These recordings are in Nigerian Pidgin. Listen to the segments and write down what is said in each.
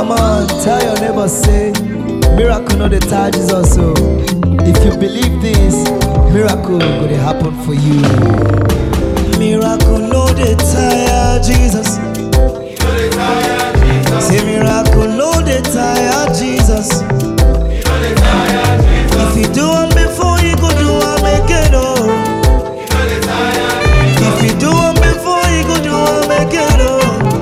Come on, tell your neighbor, say, miracle no dey tire Jesus o. If you believe this, miracle go dey happen for you. Miracle no dey tire Jesus. Say miracle no dey tire Jesus. If you do am before, you go do am again oh. If you do am before, you go do am again oh.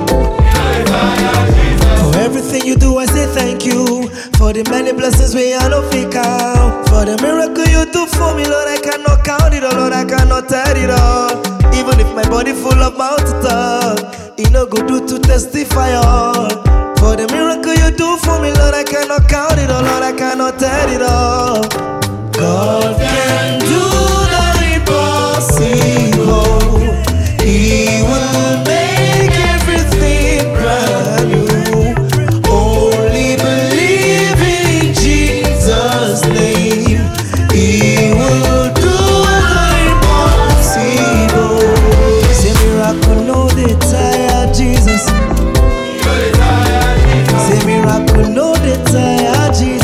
For everything you do, I say thank you. For the many blessings we are no fit count. For the miracle you do for me, Lord, I cannot count it all, Lord, I cannot tell it all. Even if my body full of mouth to talk, it no go do to testify all. For the miracle you do for me, Lord, I cannot count it all, Lord, I cannot tell it all. God can do the impossible. He will make everything brand new. Only believe in Jesus' name. He will do the impossible. Say miracle, no they tire Jesus. Say miracle, no they tire Jesus.